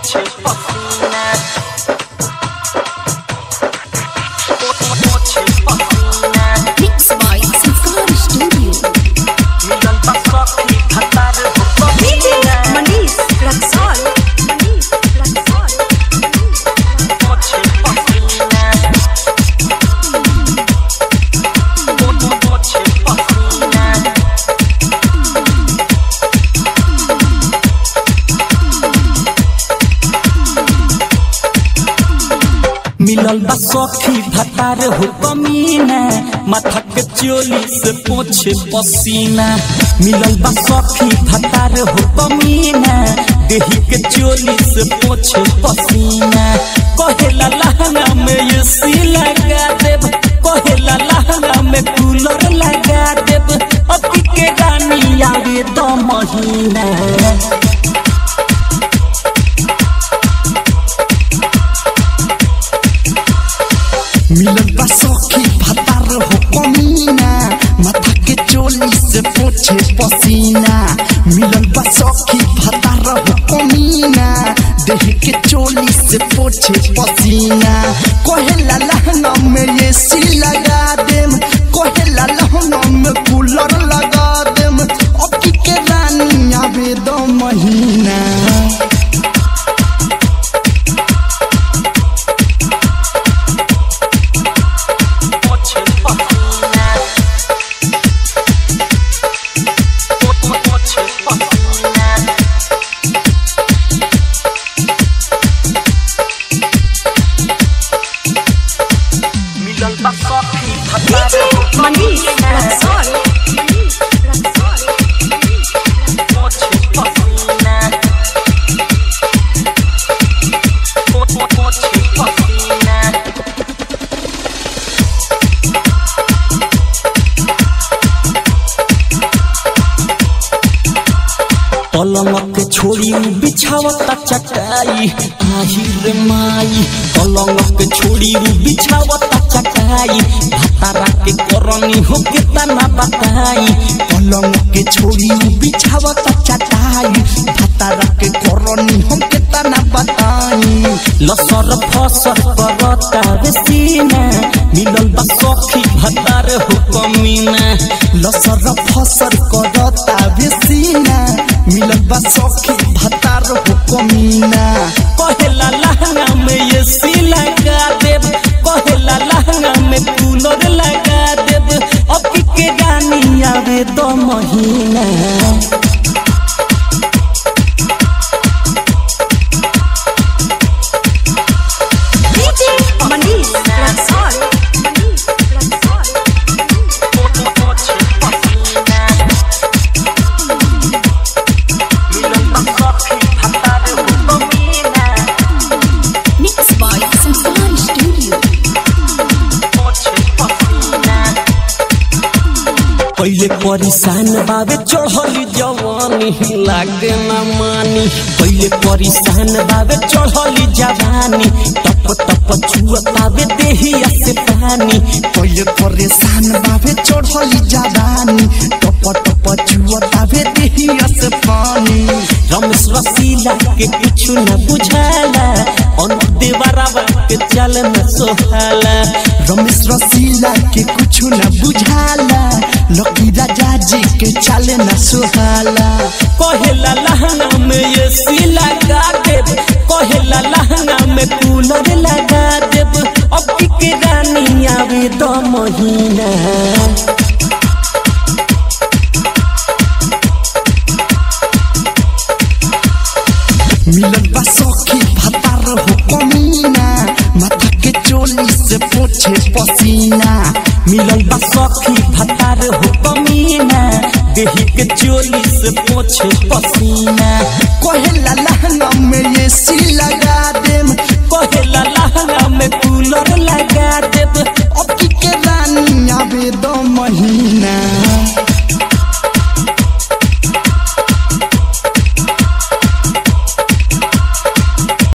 पोछे पसीना पोछे पसीना Mixed by Sanskar Studio. मिलल बा सखी खतार हो DJ पसीना Manish Raksol. Manish Raksol. पोछे पसीना पोछे पसीना मिलल बा सखी भतार हो कमीना माथा के चोली से पोछे पसीना मिलल बा सखी भतार हो कमीना देही के चोली से पोछे पसीना कहेला लहंगा में ये सी लगा देब कहेला लहंगा में कूलर लगा देब अभी के रानी आवे तो महीना मिलल बा सखी भतार हो कमीना माथा के चोली से पोछे पसीना मिलल बा सखी भतार हो कमीना देह के चोली से पोछे पसीना कहेला लहंगा में ये सी लगा देम कहेला लहंगा में कूलर लगा देम अब के रानी आवे दो महीना पोछे पसीना पोछे पसीना मिलल बा सखी DJ Manish Raksol. Manish Raksol. पोछे पसीना पोछे पसीना पलंग के छोड़ी बिछावता चटाई आही रे माई पलंग के छोड़ी बिछावता चटाई भतारा के करनी हो के तना बताई पलंग के छोड़ी बिछावता चटाई भतारा के करनी हम के तना बताई लसर फसर करता रे सीना मिलल बा सखी भतार हो कमीना लसर फसर करता बेसीना मिलल बा सखी भतार हो कमीना कहेला लहंगा में ये सी लगा देब कहेला लहंगा में कूलर लगा देब अब के गानी आवे दो महीना DJ Manish Raksol. Manish Raksol. Mixed by Sanskar Studio. पहिले परेशान बाबे चढ़ली जवानी लागे न मानी पहिले परेशान बाबे चढ़ली जवानी टप टप छुअतावे देहिया से पानी पहिले परेशान बाबे चढ़ली जादानी टप टप चुअतावे देहिया से पानी रमेश रसीला के कुछ न बुझाला अन देवरावा के चल न सोहाला रमेश रसीला के कुछ न बुझाला लकी राजा जी के चाले न सुहाला कहेला लहंगा में ये सी लगा देब कहेला लहंगा में कूलर लगा देब अब के रानी आवे दो महीना मिलल बा सखी भतार हो कमीना माथा के चोली से पोछे पसीना मिलल बा सखी भतार हो कमीना देही के चोली से पोछे पसीना कहेला लहंगा में ये सी लगा देम कहेला